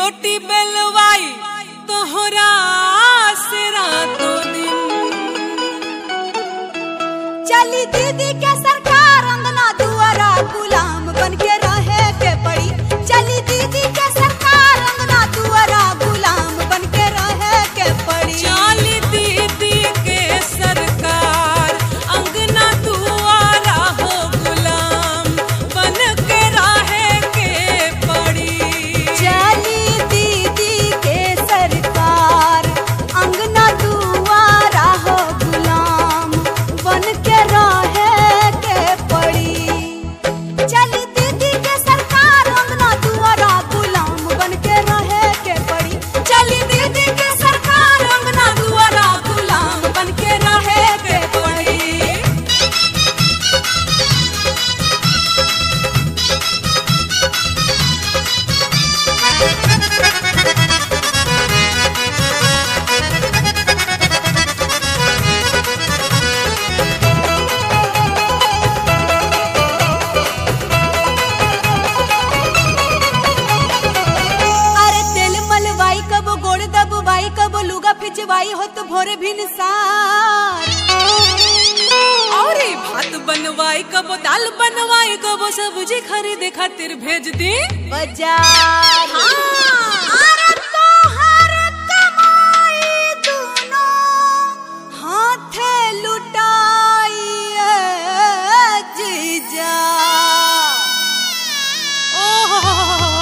रोटी बेलवाई तोहरा से रातों दिन चली दीदी के सरकार अंगना दुआरा गुलाम बन के रहे के पड़ी चली दीदी के सरकार अंगना दुआरा गुलाम बन के रहे के पड़ी चाली दीदी के सरकार अंगना दुआरा हो गुलाम बन के राहे के पड़ी चली दीदी के सरकार अंगना दुआरा हो गुलाम बन के रहे के पड़ी चली दीदी के सरकार अंगना दुआरा गुलाम बन के रहे के पड़ी चली दीदी के सरकार अंगना दुआरा गुलाम बन के रहे के पड़ी अरे तेल मलवाई कबो गोड़ दबवाई कबो लुगा फिचवाई हो तो भोरे भिनसार और भात बनवाई कबो दाल बनवाई कबो सब्जी खरीदे खातिर भेज दी बाजार अरे तोहर कमाई दूनो हाथे लुटाई ए जीजा ओहो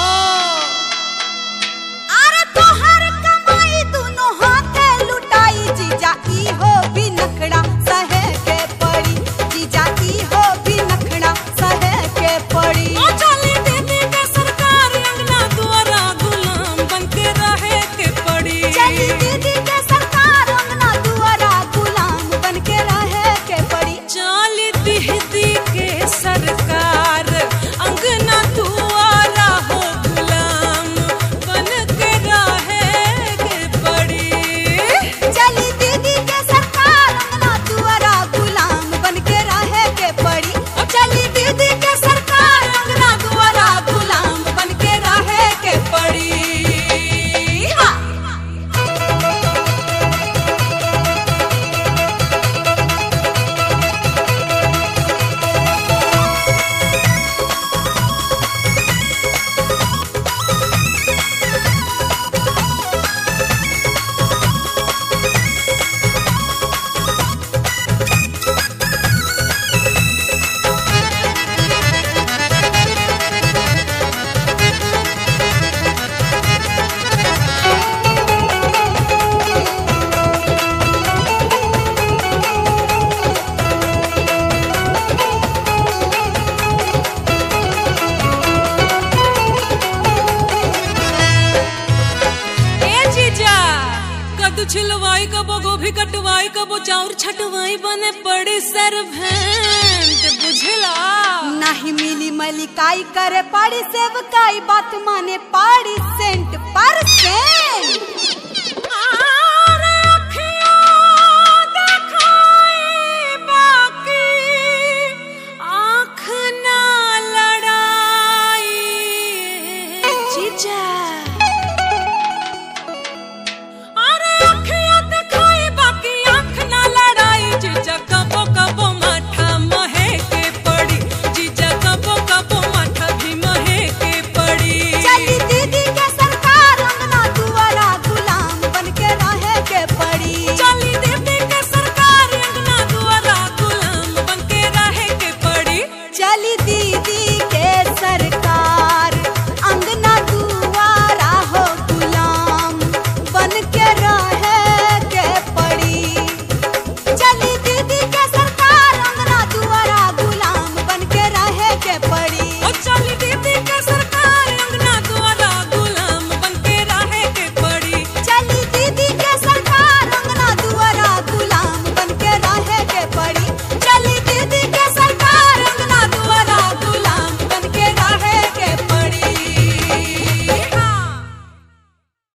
अरे तोहर कमाई दूनो हाथे लुटाई जीजा ई हो भी नखड़ा सहे के पड़ी जीजा ई हो भी नखड़ा सहे के पड़ी ओ चाली दीदी के सरकार अंगना दुआरा गुलाम बन के रहे के पड़ी चली दीदी के सरकार अंगना दुआरा गुलाम बन के रहे के पड़ी चाली दीदी के सरकार अंगना दुआरा हो गुलाम बन के रहे के पड़ी चली दीदी के सरकार अंगना दुआरा गुलाम बन के रहे के पड़ी ओ चली दीदी के सरकार अंगना दुआरा गुलाम बन के रहे के पड़ी हाँ। ए जीजा कद्दू छिलवाई कबो गोभी कटवाई कबो चाउर छटवाई बने पड़ी सरभेंट बुझला नहीं मिली मलिकाई करे पाड़ी सेवकाई बात माने पाड़ी सेंट पर सेंट